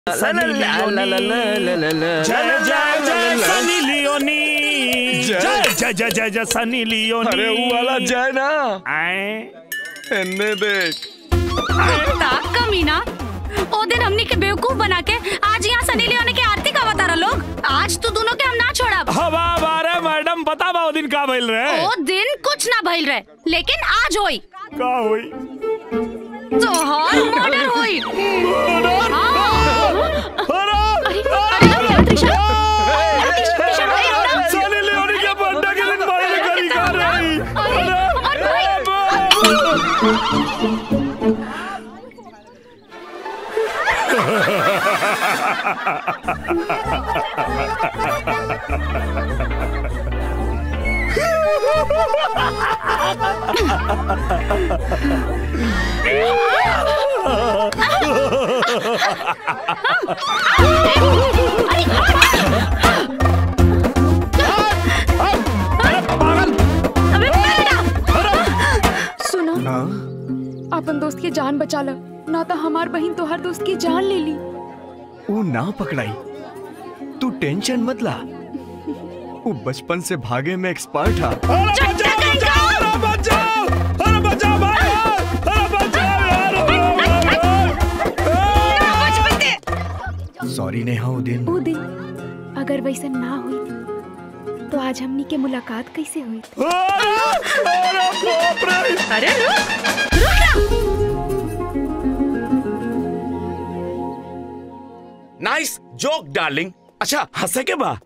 जय जय जय सनी लियोनी जय जय जय जय जय सनी लियोनी अरे वो वाला जय ना आए एन्ने देख ताक कमीना ओ दिन हमनी के बेवकूफ बना के आज यहाँ सनी लियोनी के आरती का बता लोग आज तो दोनों के हम ना छोड़ब हवा बारे मैडम बता बा ओ दिन का भइल रहे ओ दिन कुछ ना भइल रहे लेकिन आज होई का होई तोहर मर्डर होई हाँ। अरे अरे अरे अरे त्रिशा अरे त्रिशा भाई रुक सनी लियोनी के बर्थडे के दिन भाई ने करी का रही अरे और भाई अबे बेटा सुनो अपन दोस्त के जान बचा लो ना तो हमार बहन तोहर दोस्त की जान ले ली वो ना पकड़ाई तू टेंशन मत ला वो बचपन से भागे में एक्सपर्ट था अरे बचाओ बचाओ अरे बचाओ अरे बचाओ भाई अरे बचाओ यार सॉरी नेहा वो दिन वो दिन अगर वैसा ना हुई तो आज हमनी के मुलाकात कैसे हुई अरे अरे बाप रे अरे रुक रुक नाइस जोक डार्लिंग अच्छा हंसे के बा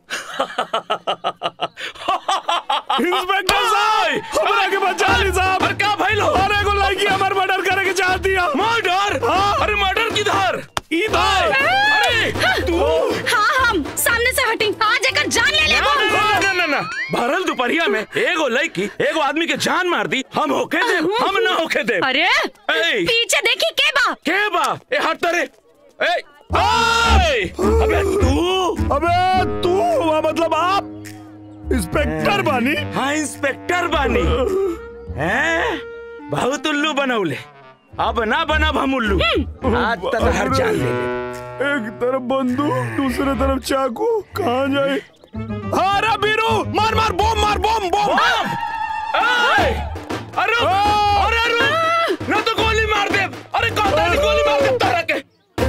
इंस्पेक्टर साहब हमरा के बचा ली साहब अरे का भइल हो अरे को लड़की हमार मर्डर करे के चाहती है मर्डर हाँ। अरे मर्डर किधर इधर अरे तू हाँ हम सामने से हटी आज एकर जान ले ले ना ना ना ना भरल दोपहरिया में एगो लड़की एगो आदमी के जान मार दी हम होके दे हम ना होके दे अरे ए पीछे देखी के बा के बा ए हट तरे ए ए अबे तू अबे तू हुआ मतलब आप इंस्पेक्टर बानी हाँ इंस्पेक्टर बानी हैं बहुत उल्लू बनौले अब ना बनब हम उल्लू आज तक हर जान ले ले एक तरफ बंदूक दूसरे तरफ चाकू कहाँ जाए अरे बीरू मार मार बम मार बम बम बम! ए! अरे अरे रुक ना तो गोली मार दे अरे कहता नहीं गोली मार दे तारा के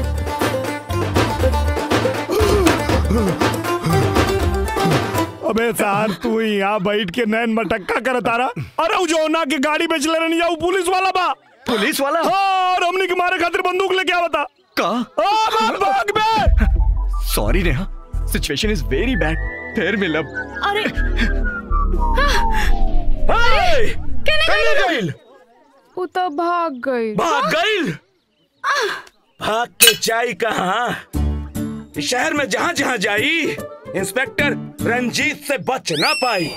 अबे सार तू ही यहाँ बैठ के नैन मटक्का कर तारा अरे उ जो ना के गाड़ी बेच ले रही जाऊ पुलिस वाला बा पुलिस वाला हाँ, और हमने के मारे खातिर बंदूक लेके आवता का आ, भाग भाग बे sorry Neha situation is very bad फिर मिलब अरे ए! कहाँ गइल वो तो भाग गई भाग गइल भाग के जाई कहाँ इस शहर में जहाँ जहाँ जाई इंस्पेक्टर रंजीत से बच ना पाई